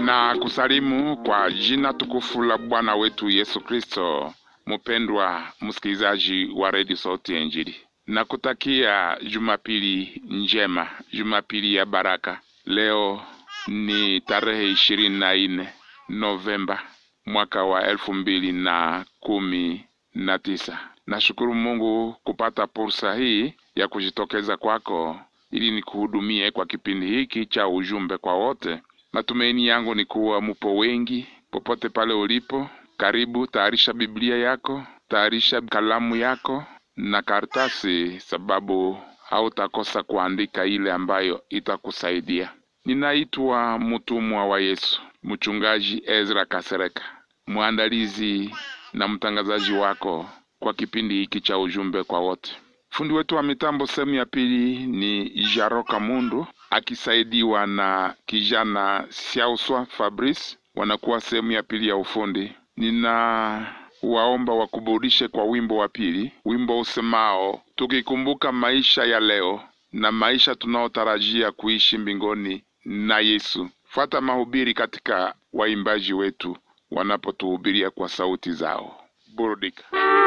na kusalimu kwa jina tukufu la Bwana wetu Yesu Kristo. Mpendwa msikilizaji wa redio Sauti ya Injili, na kutakia Jumapili njema, Jumapili ya baraka. Leo ni tarehe ishirini na nne Novemba mwaka wa elfu mbili na kumi na tisa. Nashukuru Mungu kupata fursa hii ya kujitokeza kwako ili nikuhudumie kwa kipindi hiki cha ujumbe kwa wote. Matumaini yangu ni kuwa mupo wengi popote pale ulipo. Karibu, tayarisha Biblia yako, tayarisha kalamu yako na karatasi, sababu hautakosa kuandika ile ambayo itakusaidia. Ninaitwa mtumwa wa Yesu, mchungaji Ezra Kasereka, mwandalizi na mtangazaji wako kwa kipindi hiki cha ujumbe kwa wote. Fundi wetu wa mitambo sehemu ya pili ni Jaroka Mundu akisaidiwa na kijana Siauswa Fabrice, wanakuwa sehemu ya pili ya ufundi. Nina waomba wakuburudishe kwa wimbo wa pili, wimbo usemao tukikumbuka maisha ya leo na maisha tunaotarajia kuishi mbinguni na Yesu. Fuata mahubiri katika waimbaji wetu wanapotuhubiria kwa sauti zao. Burudika.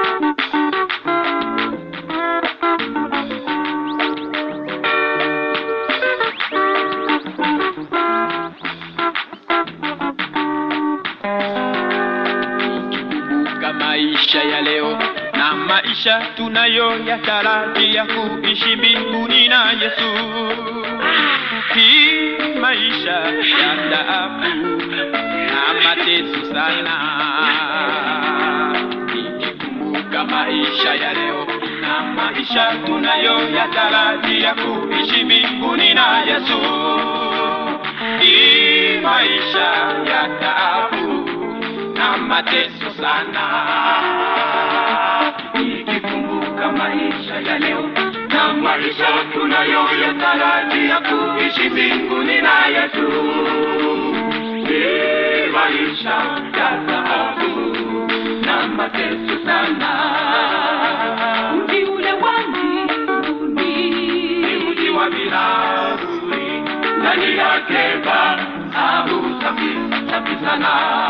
Tukikumbuka maisha ya leo na maisha tunayo yatarajia kuishi mbinguni na Yesu. Hii maisha ya taabu na mateso sana. Nikikumbuka maisha ya leo na maisha tunayo yatarajia kuishi mbinguni na Yesu. Hii maisha ya taabu na mateso sana. Nikikumbuka maisha ya leo na maisha tunayoyatarajia kuishi mbinguni na Yesu. Ni maisha ya taabu na mateso sana. Mji ule wa mbinguni ni mji wa bilauri, ndani yake dhahabu safi safi sana.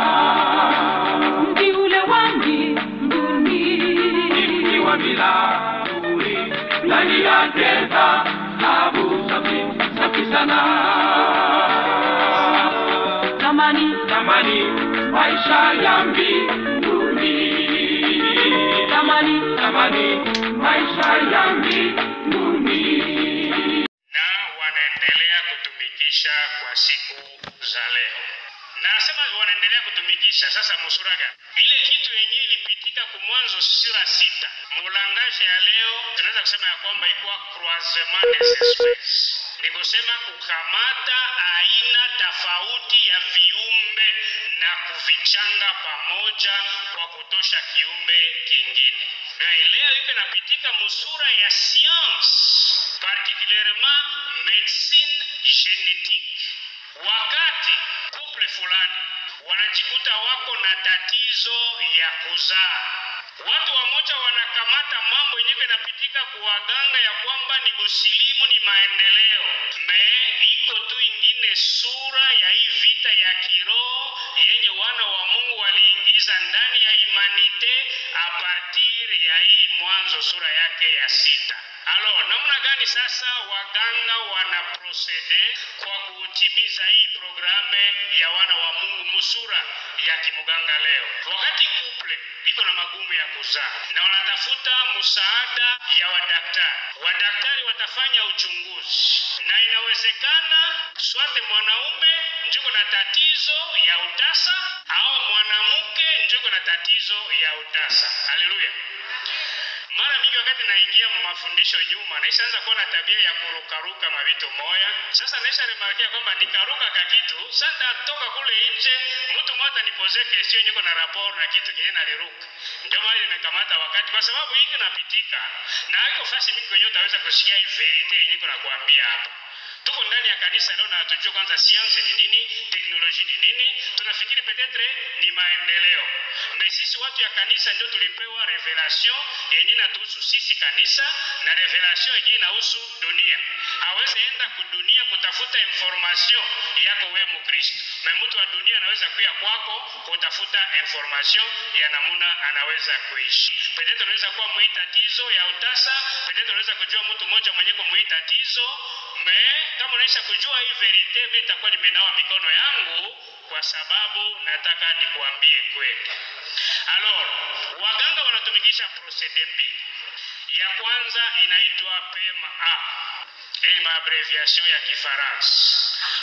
Mji ule wa mbinguni ni mji wa bilauri, ndani yake dhahabu safi safi sana. Tamani tamani maisha ya mbinguni, tamani tamani maisha ya mbinguni. na wanaendelea kutumikisha kwa siku za leo. Na nasema wanaendelea kutumikisha sasa musuraga ile kitu yenyewe ilipitika kumwanzo sura sita mulangaje ya leo, tunaweza kusema ya kwamba ilikuwa croisement des espèces, ni kusema kukamata aina tofauti ya viumbe na kuvichanga pamoja kwa kutosha kiumbe kingine. Na leo iko inapitika musura ya science particulierement médecine génétique. Wakati couple fulani wanajikuta wako na tatizo ya kuzaa, watu wamoja wanakamata mambo yenyewe inapitika kuwaganga ya kwamba ni busilimu, ni maendeleo. Me iko tu ingine sura ya hii vita ya kiroho yenye wana wa Mungu waliingiza ndani ya imanite a partir ya hii Mwanzo sura yake ya sita. Alo, namna gani sasa waganga wana prosede kwa kutimiza hii programe ya wana wa Mungu musura ya kimuganga leo, wakati couple iko na magumu ya kuzaa na wanatafuta msaada ya wadaktari. Wadaktari watafanya uchunguzi na inawezekana swate mwanaume njuko na tatizo ya utasa au mwanamke njuko na tatizo ya utasa. Haleluya! mara mingi wakati naingia mu mafundisho nyuma naishaanza kuwa na tabia ya kurukaruka mavito moya. Sasa naisha remarkia kwamba nikaruka ka kitu sasa, toka kule nje mtu mmoja nipoze question niko na rapport na kitu kile naliruka, ndio maana nimekamata wakati, kwa sababu hiki napitika na haiko fasi mingi kwenye utaweza kusikia hii verite yenye niko nakwambia hapa. Tuko ndani ya kanisa leo na hatujua kwanza science ni nini, teknolojia ni nini. Tunafikiri petetre ni maendeleo, na sisi watu ya kanisa ndio tulipewa revelation yenye inatuhusu sisi kanisa na revelation yenye inahusu dunia. Hawezi enda kudunia kutafuta information yako wewe Mkristo. me mtu wa dunia anaweza kuya kwako kutafuta information ya namuna anaweza kuishi. Petete unaweza kuwa mwii tatizo ya utasa, petete unaweza kujua mtu mmoja mwenye kumwii tatizo me, kama unaisha kujua hii verite, mimi nitakuwa nimenawa mikono yangu kwa sababu nataka nikuambie kweli. Alors, waganga wanatumikisha procede mbili. Ya kwanza inaitwa PMA. Hii ni maabreviation ya Kifaransa.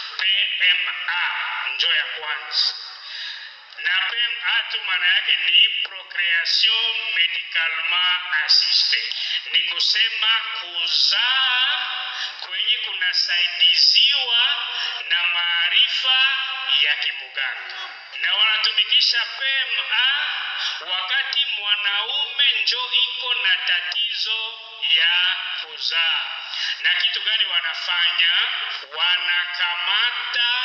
PMA njo ya kwanza na PMA tu maana yake ni procreation medicalement assistée, ni kusema kuzaa kwenye kunasaidiziwa na maarifa ya kimuganga, na wanatumikisha PMA wakati mwanaume njo iko na tatizo ya kuzaa. Na kitu gani wanafanya? Wanakamata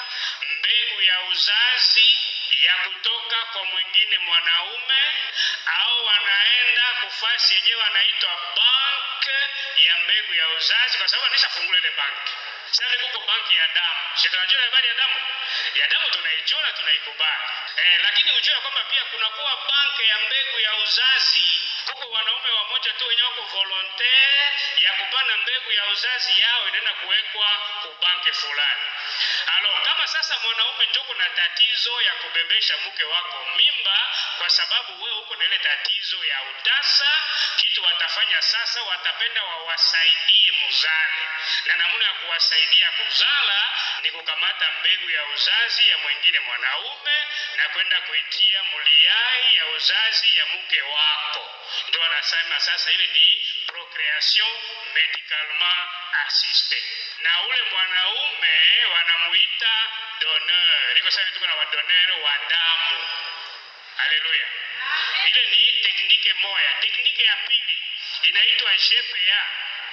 mbegu ya uzazi ya kutoka kwa mwingine mwanaume, au wanaenda kufasi yenyewe wanaitwa bank ya mbegu ya uzazi, kwa sababu anishafungula ile banki. Sasa kuko banki ya damu, si tunajua habari ya damu ya damu tunaijua na tunaikubali eh, lakini ujue kwamba pia kunakuwa banki ya mbegu ya uzazi. Kuko wanaume wamoja tu wenye wako volontaire ya kupana mbegu ya uzazi yao inaenda kuwekwa ku banki fulani. Alo, kama sasa mwanaume njoko na tatizo ya kubebesha mke wako mimba, kwa sababu wewe uko na ile tatizo ya utasa, kitu watafanya sasa, watapenda wawasaidie muzale, na namna ya kuwasaidia kuzala ni kukamata mbegu ya uzazi ya mwingine mwanaume na kwenda kuitia muliai ya uzazi ya mke wako. Ndio wanasema sasa ile ni procreation medicalement assistée, na ule mwanaume wanamuita donneur. Iko sasa tuko na wadoneur wa damu. Haleluya! Ile ni teknike moya. Teknike ya pili inaitwa GPA.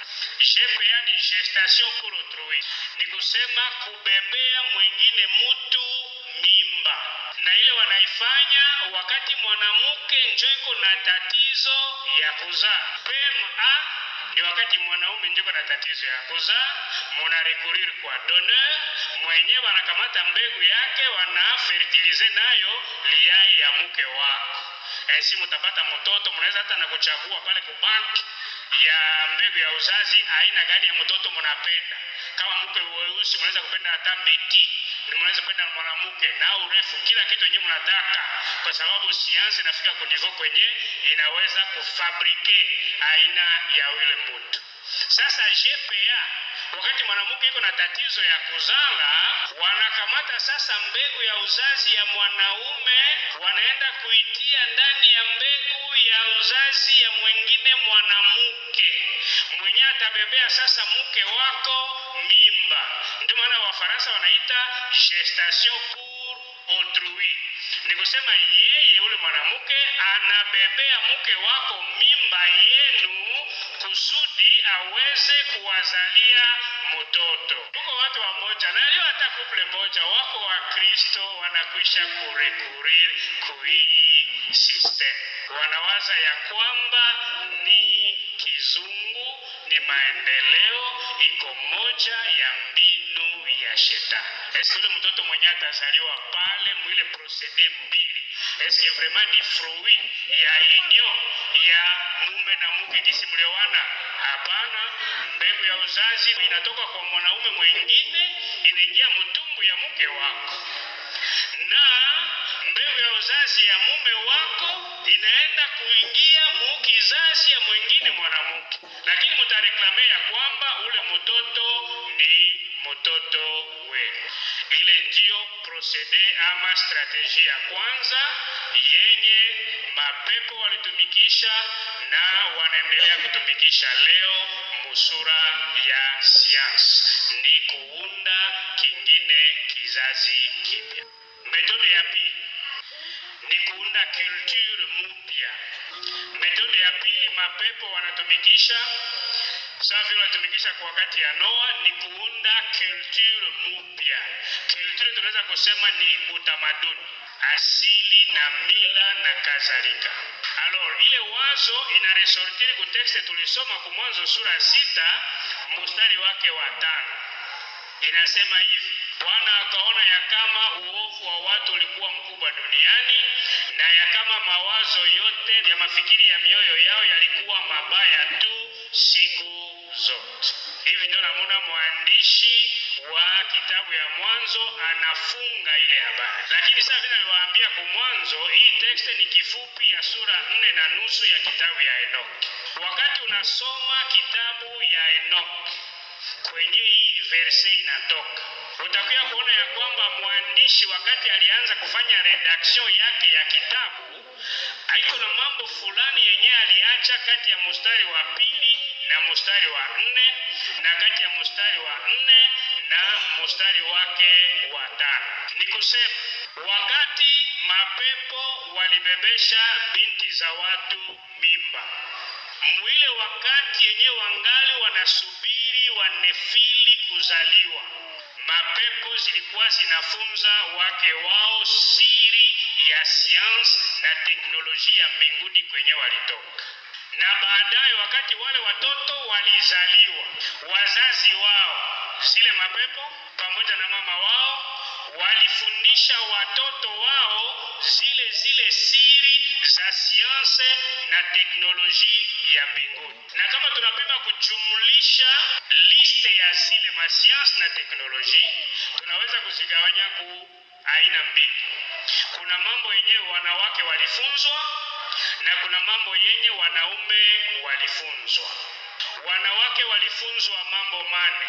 GPA ni gestation pour autrui, ni kusema kubebea mwingine mutu mimba, na ile wanaifanya wakati mwanamke njo iko na tatizo ya kuzaa. PMA ni wakati mwanaume njo iko na tatizo ya kuzaa, muna recourir kwa donneur mwenyewe, wanakamata mbegu yake, wanafertilize nayo liyai ya mke wako Ainsi mutapata mtoto, mnaweza hata na kuchagua pale ku banki ya mbegu ya uzazi aina gani ya mtoto mnapenda. Kama mke weusi, mnaweza kupenda hata mbiti, mnaweza kupenda mwanamke na urefu, kila kitu yenyewe mnataka, kwa sababu siansi inafika kunivo kwenye inaweza kufabrike aina ya yule mtu. Sasa GPA wakati mwanamke iko na tatizo ya kuzala, wanakamata sasa mbegu ya uzazi ya mwanaume, wanaenda kuitia ndani ya mbegu ya uzazi ya mwingine mwanamke mwenye atabebea sasa mke wako mimba. Ndio maana Wafaransa wanaita gestation pour autrui, ni kusema yeye ule mwanamke anabebea mke wako mimba yenu kusudi aweze kuwazalia mtoto. Tuko watu wamoja na leo hata kuple moja wako wa Kristo wanakwisha kurekurir kuhii system, wanawaza ya kwamba ni kizungu, ni maendeleo, iko moja ya mbinu ya shetani. Eske ule mtoto mwenye atazaliwa pale mwile procede mbili, eske vraiment ni fruit ya union ya mume na mke kisi mlewana? Hapana, mbegu ya uzazi inatoka kwa mwanaume mwingine inaingia mtumbu ya mke wako, na mbegu ya uzazi ya mume wako inaenda kuingia mukizazi ya mwingine mwanamke, lakini mutareklame ya kwamba ule mtoto ni mtoto wenu. Ile ndiyo procede ama strateji ya kwanza yenye mapepo walitumikisha na wanaendelea kutumikisha leo musura ya siansi, ni kuunda kingine kizazi kipya. Metode ya pili ni kuunda culture mpya. Metode ya pili mapepo wanatumikisha sawa vile walitumikisha kwa wakati ya Noa ni kuunda culture mpya. Culture tunaweza kusema ni utamaduni, asili na mila na kadhalika. Alors ile wazo ina resortiri ku texte tulisoma ku Mwanzo sura sita mstari wake wa tano inasema hivi: Bwana akaona ya kama uovu wa watu ulikuwa mkubwa duniani na ya kama mawazo yote ya mafikiri ya mioyo yao yalikuwa mabaya tu siku zote. Hivi ndio namuna mwandishi wa kitabu ya Mwanzo anafunga ile habari, lakini sasa vile niliwaambia kwa mwanzo, hii tekste ni kifupi ya sura nne na nusu ya kitabu ya Enoki. Wakati unasoma kitabu ya Enoki kwenye hii verse inatoka utakuya kuona ya kwamba mwandishi wakati alianza kufanya redaction yake ya kitabu aiko na mambo fulani yenye aliacha kati ya mstari wa pili na mstari wa nne na kati ya mstari wa nne na mstari wake wa tano. Ni kusema wakati mapepo walibebesha binti za watu mimba mwile wakati yenye wangali wanasubiri wanefili kuzaliwa, mapepo zilikuwa zinafunza wake wao siri ya sayansi na teknolojia mbinguni kwenye walitoka, na baadaye wakati wale watoto walizaliwa, wazazi wao zile mapepo pamoja na mama wao walifundisha watoto wao zile zile siri za sianse na teknolojia ya mbinguni. Na kama tunapenda kujumlisha liste ya zile masiansi na teknolojia, tunaweza kuzigawanya ku aina mbili. Kuna mambo yenyewe wanawake walifunzwa na kuna mambo yenye wanaume walifunzwa. Wanawake walifunzwa mambo mane.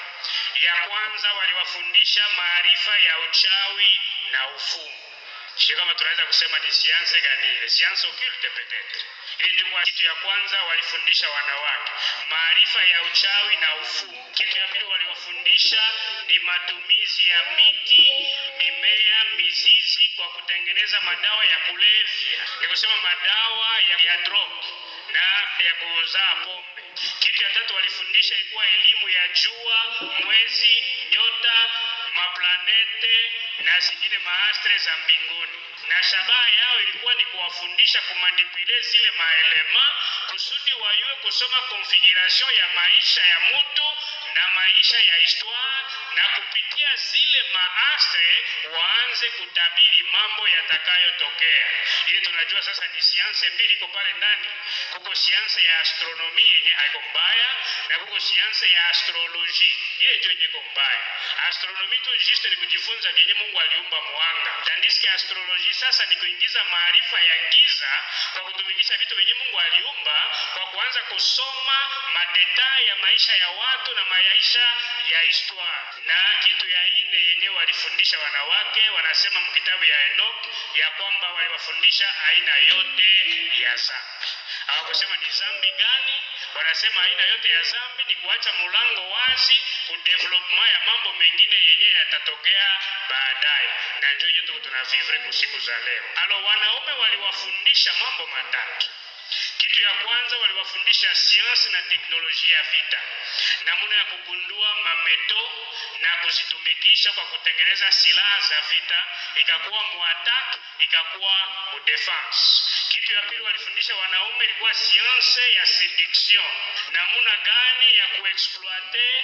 Ya kwanza waliwafundisha maarifa ya uchawi na ufumu. Sio kama tunaweza kusema ni sianse gani ile, sianse occulte peut-être. Ile ndio kitu ya kwanza walifundisha wanawake, maarifa ya uchawi na ufumu. Kitu ya pili waliwafundisha ni matumizi ya miti, mimea, mizizi kwa kutengeneza madawa ya kulevya, ni kusema madawa ya, ya drug na ya kuzaa pombe. Kitu ya tatu walifundisha ilikuwa elimu ya jua, mwezi, nyota, maplanete na zingine maastre za mbinguni, na shabaha yao ilikuwa ni kuwafundisha kumanipule zile maelema kusudi wayue kusoma configuration ya maisha ya mtu na maisha ya histoire, na kupitia zile maastre waanze kutabiri mambo yatakayotokea. Ili tunajua sasa ni sianse mbili iko pale ndani, kuko sianse ya astronomi yenye haiko mbaya na kuko sianse ya astroloji ile ndio yenye iko mbaya. Astronomi tu juste ni kujifunza vyenye Mungu aliumba mwanga, tandis astroloji sasa ni kuingiza maarifa ya giza kwa kutumikisha vitu vyenye Mungu aliumba, kwa kuanza kusoma madetai ya maisha ya watu na maisha ya histoire. Na kitu ya ine yenye walifundisha wanawake, wanasema mkitabu ya Enoch ya kwamba waliwafundisha aina yote ya zambi. Hawakusema ni zambi gani, wanasema aina yote ya zambi ni kuacha mulango wazi kudevelopment ya mambo mengine yenye yatatokea baadaye, na ndio hiyo tuko tunavivre kwa siku za leo. Alo, wanaume waliwafundisha mambo matatu. Kitu ya kwanza waliwafundisha sayansi na teknolojia ya vita, namna ya kugundua mameto na kuzitumikisha kwa kutengeneza silaha za vita, ikakuwa muattack, ikakuwa mudefense. Kitu ya pili walifundisha wanaume ilikuwa sayansi ya seduction, namna gani ya kuexploite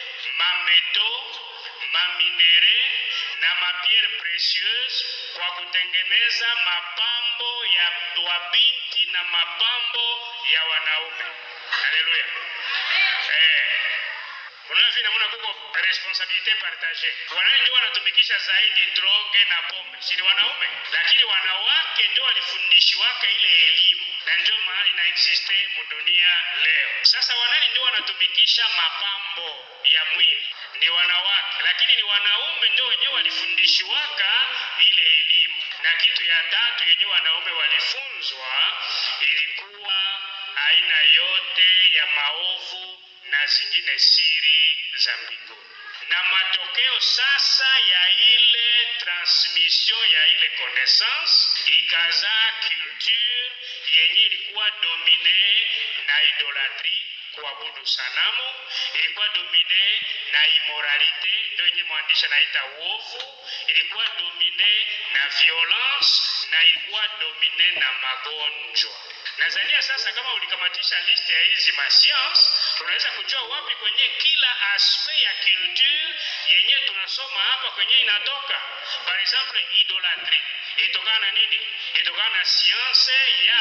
mameto maminere na mapierre précieuse kwa kutengeneza mapambo ya wabinti na mapambo ya wanaume. Haleluya! Eh, unaona vile namna kuko responsabilite partage. Wanaume ndio wanatumikisha zaidi droge na pombe, si ni wanaume, lakini wanawake ndio walifundishiwaka ile elimu na ndio mahali na existe mudunia leo. Sasa wanani ndio wanatumikisha mapambo ya mwili ni wanawake, lakini ni wanaume ndio wenyewe walifundishiwaka ile elimu. Na kitu ya tatu yenyewe wanaume walifunzwa ilikuwa aina yote ya maovu na zingine siri za mbinguni. Na matokeo sasa ya ile transmission ya ile connaissance ikazaa culture yenye ilikuwa domine na idolatrie kuabudu sanamu, ilikuwa domine na immoralite, ndio yenye mwandishi anaita uovu, ilikuwa domine na violence na ilikuwa domine na magonjwa. Nadhania sasa kama ulikamatisha list ya hizi mascience, unaweza kujua wapi kwenye kila aspect ya culture yenye tunasoma hapa kwenye inatoka. Par exemple, idolatry ilitokana na nini? Ilitokana na science ya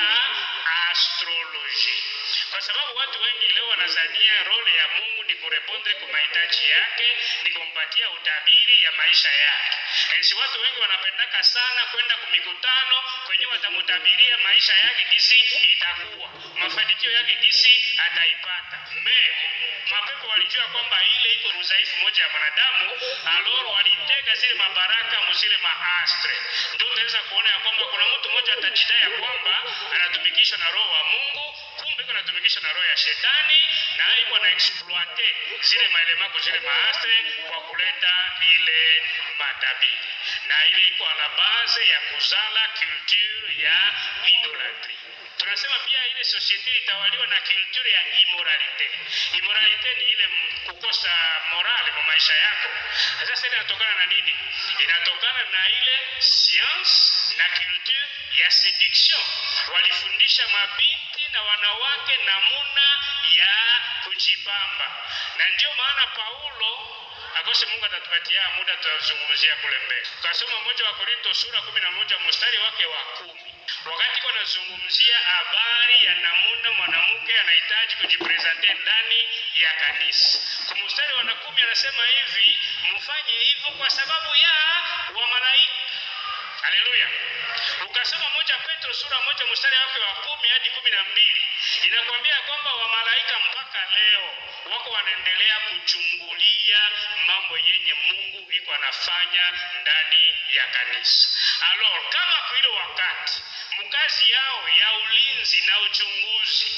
astrology, kwa sababu watu wengi leo wanazania role ya Mungu ni kurepondre kwa mahitaji yake, ni kumpatia utabiri ya maisha yake. Ensi watu wengi wanapendaka sana kwenda kumikutano kwenye watamutabiria maisha yake gisi itakuwa, mafanikio yake gisi ataipata. Me mapepo walijua kwamba ile iko udhaifu moja ya mwanadamu, aloro walitega zile mabaraka mzile maastre. Ndio unaweza kuona ya kwamba kuna mtu mmoja atajidai ya kwamba anatumikishwa na roho wa Mungu, kumbe iko anatumikishwa na roho ya shetani, na iko na exploite zile maelemako zile maastre kwa kuleta ile matabiri, na ile iko ala base ya kuzala culture ya idolatry. Tunasema pia ile societe itawaliwa na culture ya immoralite. Immoralite ni ile m- kukosa morale kwa maisha yako. Sasa ile inatokana na nini? Inatokana na ile science na culture ya seduction. Walifundisha mabinti na wanawake namuna ya kujipamba, na ndio maana Paulo akose Mungu atatupatia muda tutazungumzia kule mbele. Kasoma moja wa Korinto sura kumi na moja mstari wake wa kumi wakati kwa nazungumzia habari ya namuna mwanamke anahitaji kujipresente ndani ya kanisa. Kwa mstari wa kumi anasema hivi, mfanye hivyo kwa sababu ya wamalaika. Haleluya. Ukasoma moja Petro sura moja mstari wake wa kumi hadi kumi na mbili inakwambia kwamba wamalaika mpaka leo wako wanaendelea kuchungulia mambo yenye Mungu iko anafanya ndani ya kanisa. Alors, kama kwa ile wakati mkazi yao ya ulinzi na uchunguzi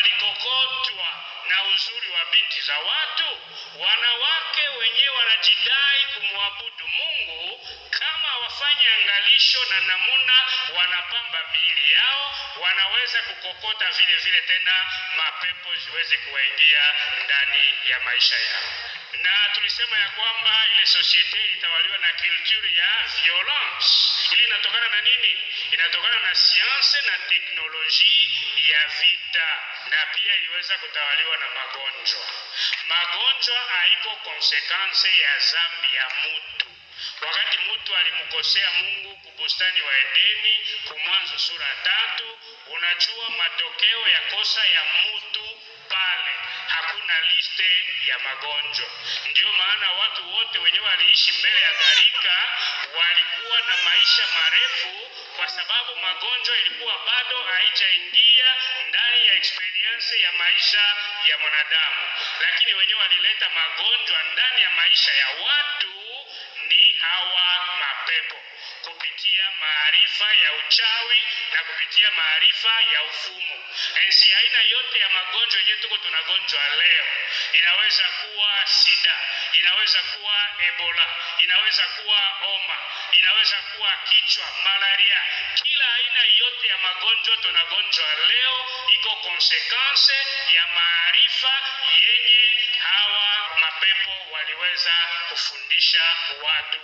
walikokotwa na uzuri wa binti za watu, wanawake wenyewe wanajidai kumwabudu Mungu kama wafanye angalisho na namuna wanapamba miili yao, wanaweza kukokota vile vile tena mapepo ziweze kuwaingia ndani ya maisha yao. Na tulisema ya kwamba ile societe ilitawaliwa na culture ya violence. Ili inatokana na nini? Inatokana na science na teknolojia ya vita, na pia iliweza kutawaliwa na magonjwa. Magonjwa haiko konsekanse ya zambi ya mutu wakati mtu alimkosea Mungu kubustani wa Edeni, kumwanzo sura tatu, unajua matokeo ya kosa ya mtu pale, hakuna liste ya magonjwa. Ndio maana watu wote wenyewe waliishi mbele ya gharika walikuwa na maisha marefu, kwa sababu magonjwa ilikuwa bado haijaingia ndani ya experience ya maisha ya mwanadamu, lakini wenyewe walileta magonjwa ndani ya maisha ya watu ni hawa mapepo kupitia maarifa ya uchawi na kupitia maarifa ya ufumu. Ensi aina yote ya magonjwa yenyewe tuko tunagonjwa leo, inaweza kuwa sida, inaweza kuwa ebola, inaweza kuwa homa, inaweza kuwa kichwa, malaria. Kila aina yote ya magonjwa tunagonjwa leo iko konsekanse ya maarifa yenye hawa mapepo waliweza kufundisha watu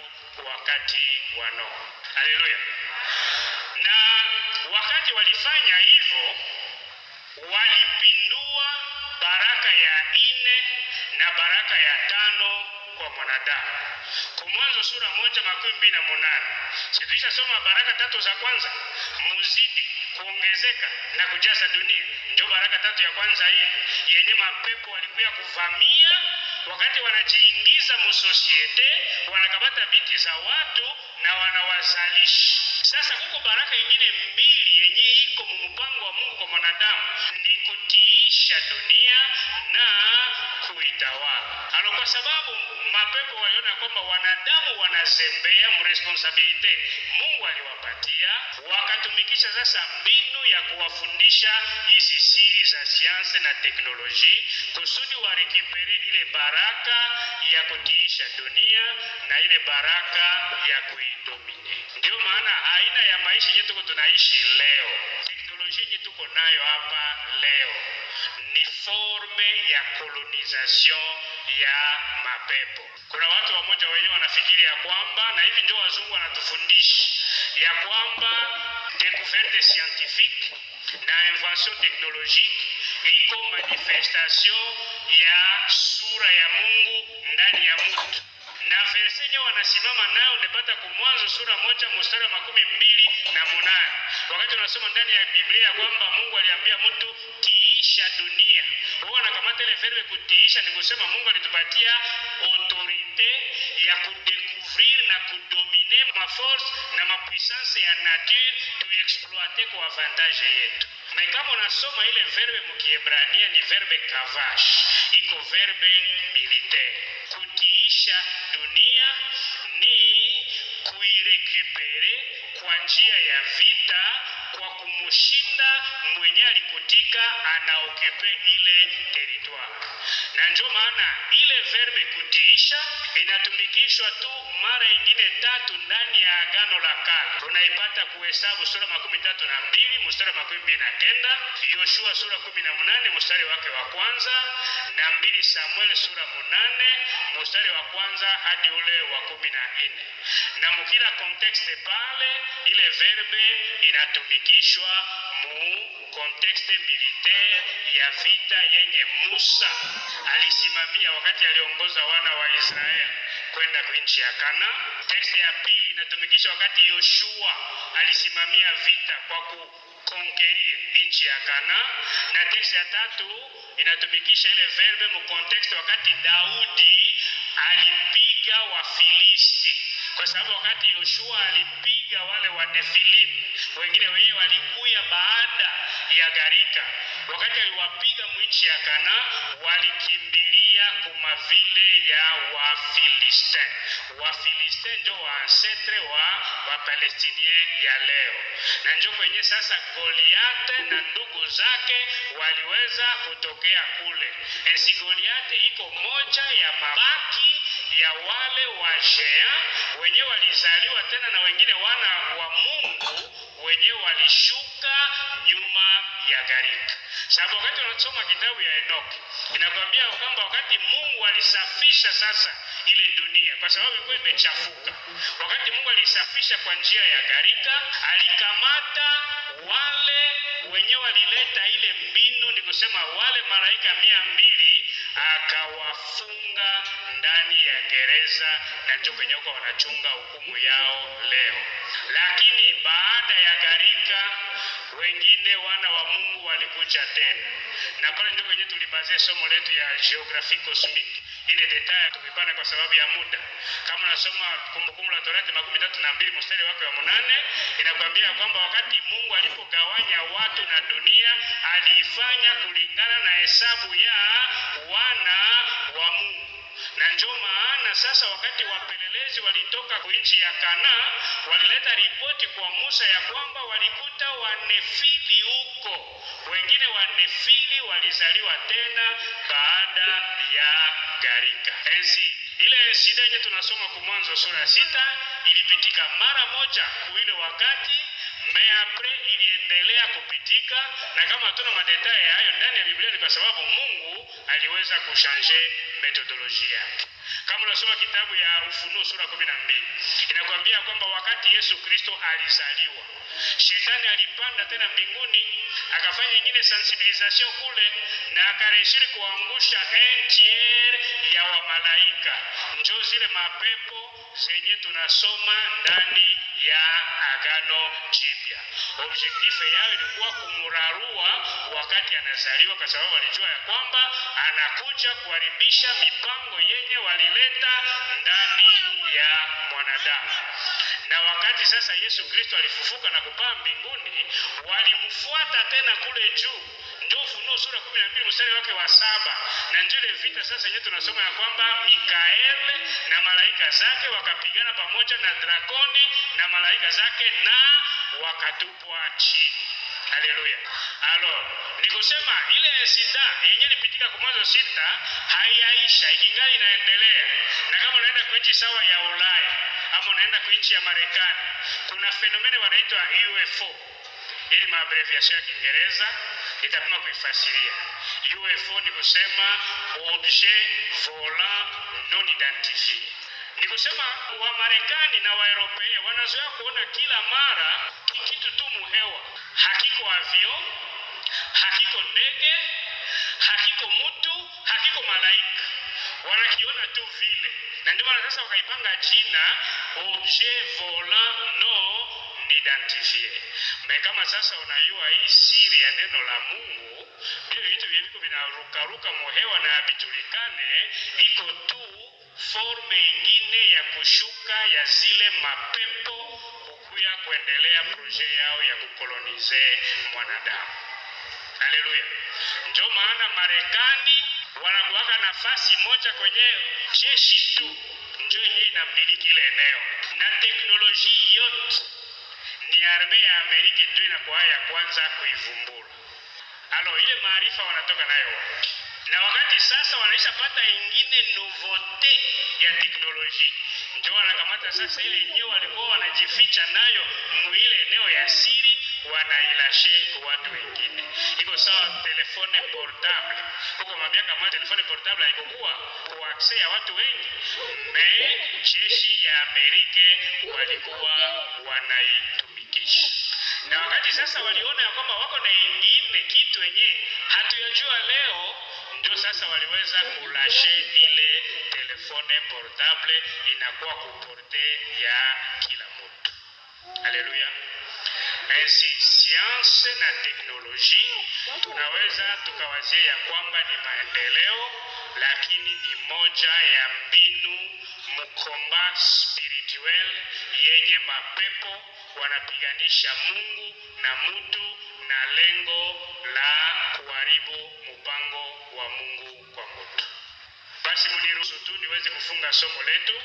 wakati wa Noa. Haleluya! Na wakati walifanya hivyo, walipindua baraka ya nne na baraka ya tano kwa mwanadamu. Kwa Mwanzo sura moja makumi mbili na munane situisha soma baraka tatu za kwanza, muzidi kuongezeka na kujaza dunia. Ndio baraka tatu ya kwanza hii yenye mapepo walikuya kuvamia wakati wanajiingiza musosiete, wanakamata binti za watu na wanawazalisha. Sasa huko baraka ingine mbili yenye iko mumpango wa Mungu kwa mwanadamu ni kutiisha dunia na kuitawala. Alo, kwa sababu mapepo waliona kwamba wanadamu wanazembea mresponsabilite Mungu aliwapatia, wakatumikisha sasa mbinu ya kuwafundisha hizi siri za sianse na teknolojia kusudi warekipere ile baraka ya kutiisha dunia na ile baraka ya kuidomine. Ndio maana aina ya maisha yenye tuko tunaishi leo, teknolojia yenye tuko nayo hapa leo ni forme ya colonization ya mapepo. Kuna watu wamoja wenyewe wanafikiri ya kwamba, na hivi ndio wazungu wanatufundisha ya kwamba découverte scientifique na invention technologique iko manifestation ya sura ya Mungu ndani ya mtu na verse yenyewe wanasimama nayo unapata kumwanzo sura moja mstari wa makumi mbili na munane wakati unasoma ndani ya Biblia ya kwamba Mungu aliambia mtu tiisha dunia. Wao wanakamata ile verbe kutiisha, ni kusema Mungu alitupatia autorite ya kudekuvrir na kudomine ma force na mapuissance ya nature tuiexploite kwa avantage yetu. Na kama unasoma ile verbe mkiebrania ni verbe kavash, iko verbe militaire. Kutiisha dunia ni kuirekupere kwa njia ya vita kwa kumushinda mwenye alikutika anaokupe ile territoire. Na ndio maana ile verbe kutiisha inatumikishwa tu mara ingine tatu ndani ya Agano la Kale. Tunaipata kuhesabu sura makumi tatu na mbili mstari wa makumi mbili na kenda Yoshua sura kumi na munane mstari wake wa kwanza na mbili Samuel sura munane mstari wa kwanza hadi ule wa kumi na nne na mukila kontekste pale ile verbe inatumikishwa mu kontekste militaire ya vita yenye Musa alisimamia wakati aliongoza wana wa Israeli kwenda kwa nchi ya Kana. Tekste ya pili inatumikisha wakati Yoshua alisimamia vita kwa kukonkerir nchi ya Kana, na tekste ya tatu inatumikisha ile verbe mu kontekste wakati Daudi alipiga Wafilisti kwa sababu wakati Yoshua alipiga wale wa Nefilimu, wengine wenyewe walikuya baada ya gharika. Wakati aliwapiga mwinchi ya Kana, walikimbilia kuma vile ya Wafilistin. Wafilistin ndio wa ancestre wa Wapalestinien ya leo, na njo kwenye sasa Goliate na ndugu zake waliweza kutokea kule. Ensi Goliate iko moja ya mabaki ya wale wa Shea wenyewe walizaliwa tena na wengine wana wa Mungu wenyewe walishuka nyuma ya gharika. Sababu wakati unasoma kitabu ya Enoki inakwambia kwamba wakati Mungu alisafisha sasa ile dunia, kwa sababu ilikuwa imechafuka. Wakati Mungu alisafisha kwa njia ya gharika, alikamata wale wenyewe walileta ile mbinu, ni kusema wale malaika mia mbili akawafunga ndani ya gereza, na ndio kwenye huko wanachunga hukumu yao leo. Lakini baada ya gharika, wengine wana wa Mungu walikuja tena, na pale ndio kwenye tulibazia somo letu ya geography cosmic. Ile detail tumepana kwa sababu ya muda. Kama unasoma Kumbukumbu la Torati makumi tatu na mbili mstari wake wa munane inakwambia kwamba wakati Mungu alipogawanya watu na dunia, aliifanya kulingana na hesabu ya wana wa Mungu na ndio maana sasa wakati wapelelezi walitoka kwa nchi ya Kana walileta ripoti kwa Musa ya kwamba walikuta wanefili huko. Wengine wanefili walizaliwa tena baada ya gharika. Enzi ile insida yenye tunasoma kwa Mwanzo sura sita ilipitika mara moja kuile wakati meapre iliendelea kupitika, na kama hatuna madetaye hayo ndani ya Biblia ni kwa sababu Mungu aliweza kushanje metodolojia yake. Kama unasoma kitabu ya Ufunuo sura kumi na mbili inakwambia kwamba wakati Yesu Kristo alizaliwa, shetani alipanda tena mbinguni akafanya ingine sensibilisation kule, na akareshiri kuangusha un tiers ya wamalaika, njo zile mapepo zenye tunasoma ndani ya Agano Jipya. Objektife yao ilikuwa kumrarua wakati anazaliwa, kwa sababu walijua ya kwamba anakuja kuharibisha mipango yenye walileta ndani ya mwanadamu. Na wakati sasa Yesu Kristo alifufuka na kupaa mbinguni, walimfuata tena kule juu ndio Ufunuo sura kumi na mbili mstari wake wa saba na ndio ile vita sasa yenyewe tunasoma ya kwamba Mikaeli na malaika zake wakapigana pamoja na drakoni na malaika zake na wakatupwa chini. Haleluya. Alo, ni kusema ile sida yenye ilipitika kwa Mwanzo sita haiyaisha, ikingali inaendelea. Na kama unaenda kwa nchi sawa ya Ulaya ama unaenda kwa nchi ya Marekani, kuna fenomene wanaitwa UFO. Hii ni maabreviation ya Kiingereza, nitapima kuifasiria. UFO ni kusema objet volant non identifié Ni kusema Wamarekani na Waeuropea wanazoea kuona kila mara kitu tu muhewa, hakiko avion, hakiko ndege, hakiko mtu, hakiko malaika, wanakiona tu vile, na ndio maana sasa wakaipanga jina objet volant non identifié. Me kama sasa unajua hii siri ya neno la Mungu, vile vitu viko vinarukaruka muhewa na havijulikane, iko tu forme ingine ya kushuka ya zile mapepo kukuya kuendelea proje yao ya kukolonize mwanadamu. Haleluya! Ndio maana Marekani wanakuwaka nafasi moja kwenye jeshi tu ndio yenyewe inamiliki ile eneo, na teknolojia yote ni arme ya Amerika ndio inakuwa ya kwanza kuivumbura. Alo, ile maarifa wanatoka nayo wapi? na wakati sasa wanaisha pata ingine novote ya teknolojia, ndio wanakamata sasa ile yenyewe walikuwa wanajificha nayo muile eneo ya siri, wanailashe kwa watu wengine. Iko sawa telefone portable, huko mabiaka mwa telefone portable haikokuwa kwa access ya watu wengi, me jeshi ya Amerika walikuwa wanaitumikisha na wakati sasa waliona ya kwamba wako na ingine kitu yenye hatuyajua leo, ndio sasa waliweza kulashe ile telefone portable inakuwa kuporte ya kila mtu. Haleluya! Ainsi science na teknolojia tunaweza tukawazia ya kwamba ni maendeleo, lakini ni moja ya mbinu mkomba spirituel yenye mapepo wanapiganisha Mungu na mtu na lengo la kuharibu mpango wa Mungu kwa mtu. Basi mniruhusu tu niweze kufunga somo letu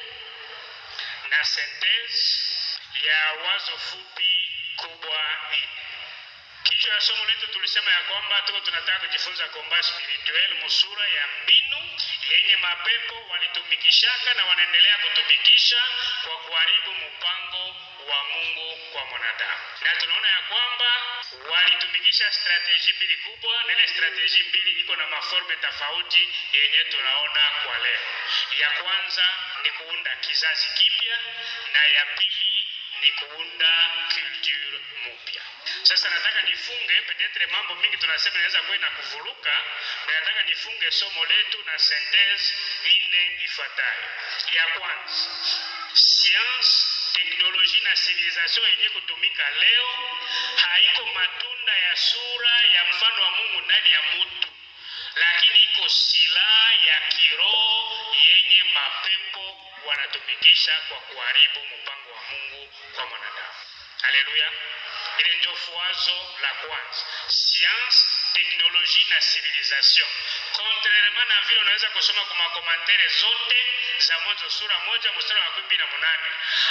na sentence ya wazo fupi kubwa hili. Kichwa ya somo letu tulisema ya kwamba tuko tunataka kujifunza komba spirituel musura ya mbinu yenye mapepo walitumikishaka na wanaendelea kutumikisha kwa kuharibu mpango wa Mungu kwa mwanadamu, na tunaona ya kwamba walitumikisha strateji mbili kubwa, na ile strateji mbili iko na maforme tofauti yenye tunaona kwa leo. Ya kwanza ni kuunda kizazi kipya na ya pili ni kuunda culture mpya. Sasa nataka nifunge, petetre mambo mingi tunasema inaweza kuwa na kuvuruka, na nataka nifunge somo letu na sentence ine ifuatayo. Ya kwanza, science, teknolojia na civilization yenye kutumika leo haiko matunda ya sura ya mfano wa Mungu ndani ya mtu, lakini iko silaha ya kiroho yenye mapepo wanatumikisha kwa kuharibu mpango wa Mungu kwa mwanadamu. Haleluya! Ile ndio fuazo la kwanza, science, teknolojia na civilisation. Contrairement na vile unaweza kusoma kwa makomantere zote za Mwanzo sura moja mstari wa makumi mbili na munane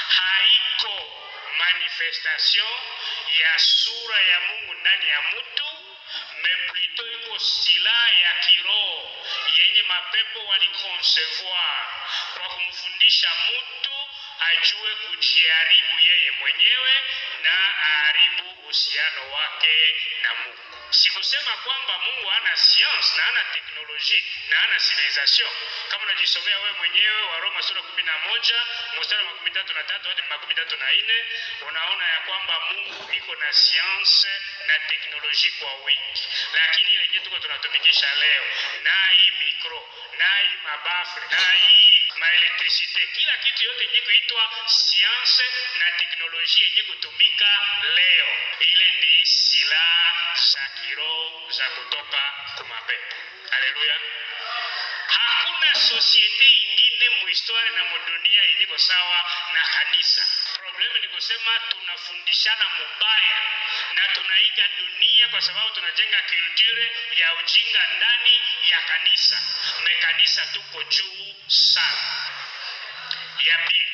haiko manifestation ya sura ya Mungu ndani ya mtu me plutôt iko silaha ya kiroho yenye mapepo walikonsevoir kwa kumfundisha mtu ajue kujiharibu yeye mwenyewe na aharibu uhusiano wake na Mungu. Sikusema kwamba Mungu hana science na hana teknolojia na hana civilization. Kama unajisomea wewe mwenyewe wa Roma sura kumi na moja mstari wa makumi tatu na tatu hadi makumi tatu na nne unaona ya kwamba Mungu iko na science na teknolojia kwa wingi, lakini ile yenyewe tuko tunatumikisha leo na hii mikro na hii mabafu na hii maelektrisite, kila kitu yote yenye kuitwa science na teknolojia yenye kutumika leo, ile ni silaha za kiroho za kutoka kumapepo. Haleluya! Hakuna sosiete ingine muhistoria na mudunia iliko sawa na kanisa. Problemu ni kusema tunafundishana mubaya na tunaiga dunia kwa sababu tunajenga kulture ya ujinga ndani ya kanisa. Me kanisa tuko juu sana. Ya pili,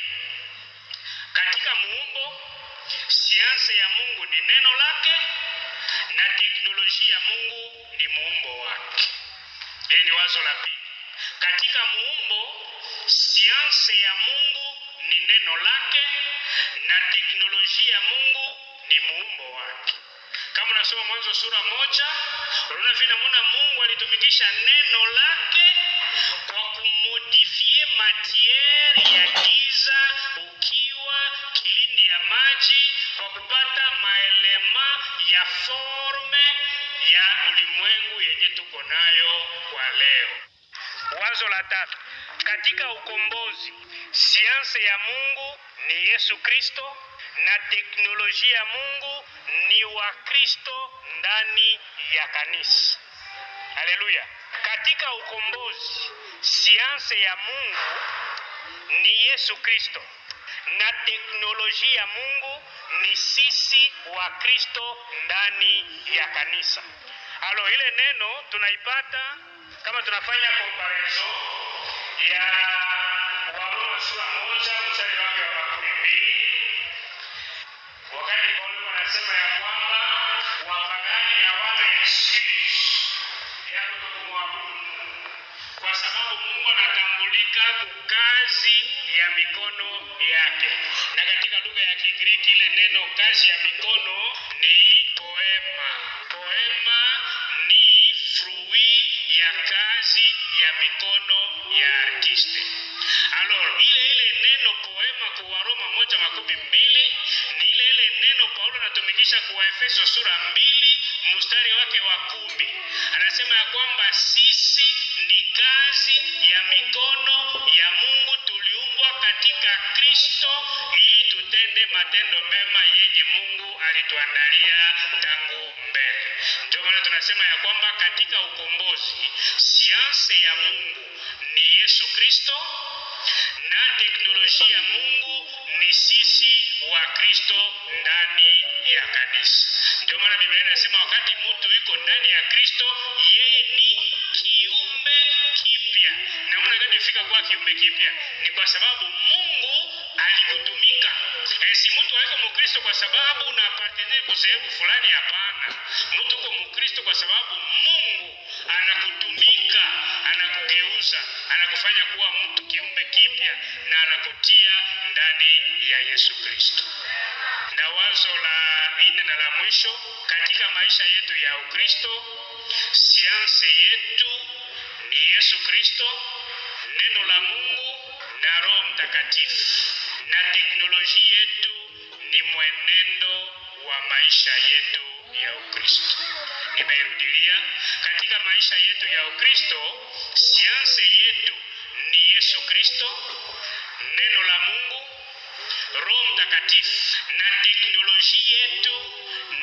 katika muumbo, sianse ya Mungu ni neno lake na teknolojia ya Mungu ni muumbo wake. Hili ni wazo la pili. Katika muumbo, sianse ya Mungu ni neno lake na teknolojia ya Mungu ni muumbo wake. Kama unasoma Mwanzo sura moja, unaona vile namna Mungu alitumikisha neno lake kwa kumodifie matiere ya giza ukiwa kilindi ya maji kwa kupata maelema ya forme ya ulimwengu yenye tuko nayo kwa leo. Wazo la tatu, katika ukombozi, sianse ya Mungu ni Yesu Kristo na teknolojia ya Mungu ni wa Kristo ndani ya kanisa. Haleluya! Katika ukombozi, sianse ya Mungu ni Yesu Kristo na teknolojia ya Mungu ni sisi wa Kristo ndani ya kanisa. Alo, ile neno tunaipata kama tunafanya comparison ya Waroma sura moja mstari wake wa makumi mbili wakati Paulo anasema ya kwamba wapagani hawana excuse ya kutokumwabudu Mungu kwa sababu Mungu anatambulika kwa kazi ya mikono yake, na katika lugha ya Kigiriki ile neno kazi ya mikono ni poema. Poema ni fruit ya kazi ya mikono ya artiste. Alors, ile ile neno poema kwa Waroma moja makumi mbili ni ile ile neno Paulo anatumikisha kwa Efeso sura mbili mstari wake wa kumi anasema ya kwamba sisi ni kazi ya mikono ya Mungu, tuliumbwa katika Kristo ili tutende matendo mema yenye Mungu alituandalia tangu mbele. Ndio maana tunasema ya kwamba katika ukombozi, sianse ya Mungu ni Yesu Kristo na teknolojia ya Mungu ni sisi wa Kristo ndani ya kanisa. Ndio maana Biblia inasema wakati mtu yuko ndani ya Kristo, yeye ni kiumbe kipya. Namna gani fika kuwa kiumbe kipya? Ni kwa sababu Mungu alikutumika. E, si mtu aiko Mkristo kwa sababu unapartenere kusehebu fulani. Hapana, mtu uko Mkristo kwa sababu Mungu anakutumika, anakugeuza, anakufanya kuwa mtu kiumbe kipya na anakutia ndani ya Yesu Kristo. Na wazo la nne na la mwisho katika maisha yetu ya Ukristo, sianse yetu ni Yesu Kristo, neno la Mungu na Roho Mtakatifu, na teknolojia yetu ni mwenendo wa maisha yetu ya Ukristo. Nimeirudilia, katika maisha yetu ya Ukristo, sianse yetu ni Yesu Kristo, neno la Mungu, Roho Mtakatifu na teknolojia yetu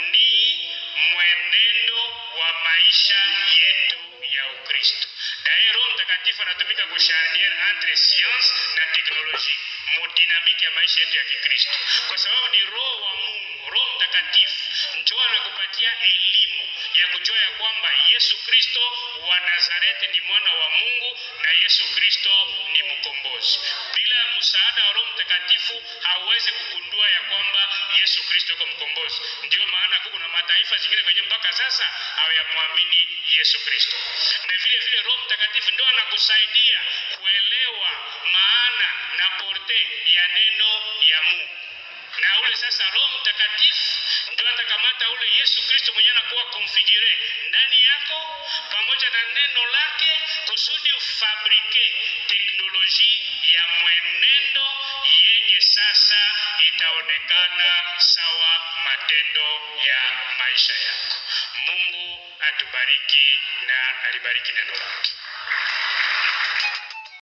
ni mwenendo wa maisha yetu ya Ukristo. Dae Roho Mtakatifu anatumika kusharnier entre science na teknolojia modinamiki ya maisha yetu ya Kikristo, kwa sababu ni Roho wa Mungu, Roho Mtakatifu njoo anakupatia elimu ya kujua ya kwamba Yesu Kristo wa Nazareti ni mwana wa Mungu na Yesu Kristo ni mkombozi. Bila msaada wa Roho Mtakatifu hauwezi kugundua ya kwamba Yesu Kristo yuko mkombozi. Ndio maana kuko na mataifa zingine kwenye mpaka sasa hawayamwamini Yesu Kristo. Na vile vile Roho Mtakatifu ndio anakusaidia kuelewa maana na porte ya neno ya Mungu na ule sasa Roho Mtakatifu ndio atakamata ule Yesu Kristo mwenyewe anakuwa konfigure ndani yako pamoja na neno lake kusudi ufabrike teknolojia ya mwenendo yenye sasa itaonekana sawa matendo ya maisha yako. Mungu atubariki na alibariki neno lake.